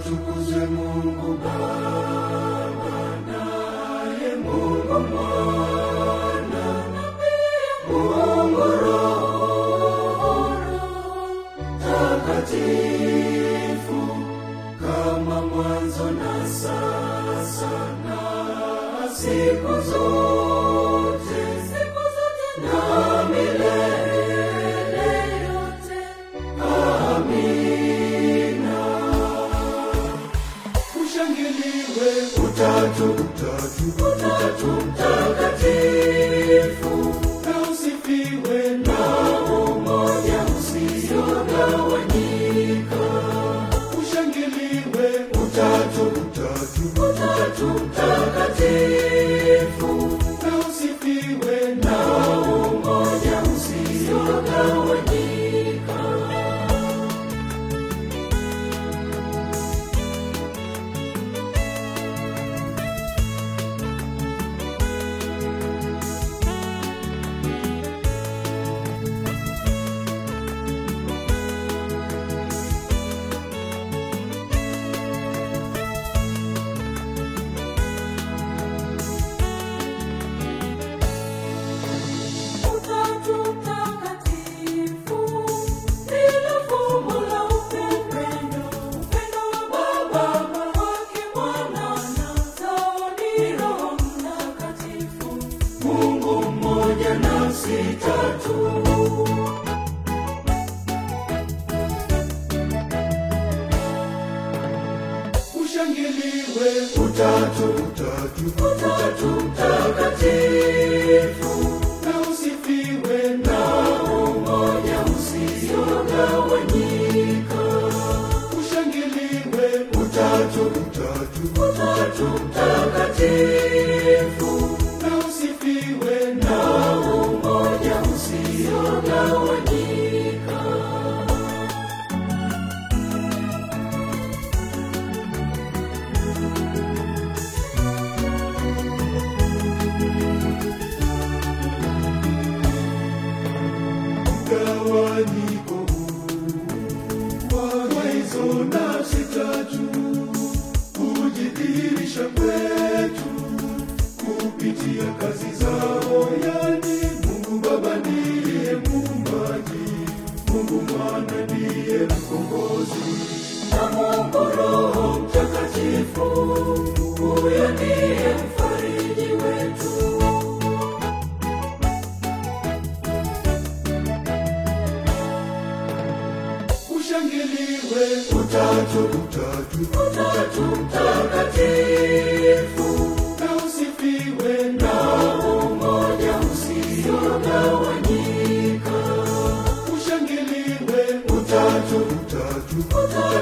atukuzwe Mungu Baba, naye Mungu Mwana, Mungu Roho Takatifu, kama mwanzo na sasa na siku zote, siku zote na milele yote. Amina. Ushangiliwe utatu, utatu, utatu mtakatifu, na usifiwe na umoja usiogawanyika. Ushangiliwe utatu, utatu, utatu mtakatifu, na usifiwe na umoja usiogawanyika. Utatu Mtakatifu, ndilo fumbo la upendo, upendo wa Baba kwake Mwana na Roho ni Roho Mtakatifu. Mungu mmoja nafsi tatu. Ushangiliwe utatu, utatu, utatu mtakatifu, na usifiwe na umoja usiogawanyika. Ushangiliwe utatu, utatu, utatu mtakatifu, na usifiwe na umoja usiogawanyika. mgawanyiko huu wa hizo nafsi tatu kujidhihirisha kwetu kupitia kazi zao, yani Mungu Baba ndiye muumbaji, Mungu Mwana ndiye mkombozi, na Mungu Roho Mtakatifu, huyo ndiye mfariji wetu. Ushangiliwe utatu, utatu, utatu mtakatifu, na usifiwe na umoja usiogawanyika. Ushangiliwe utatu, utatu, utatu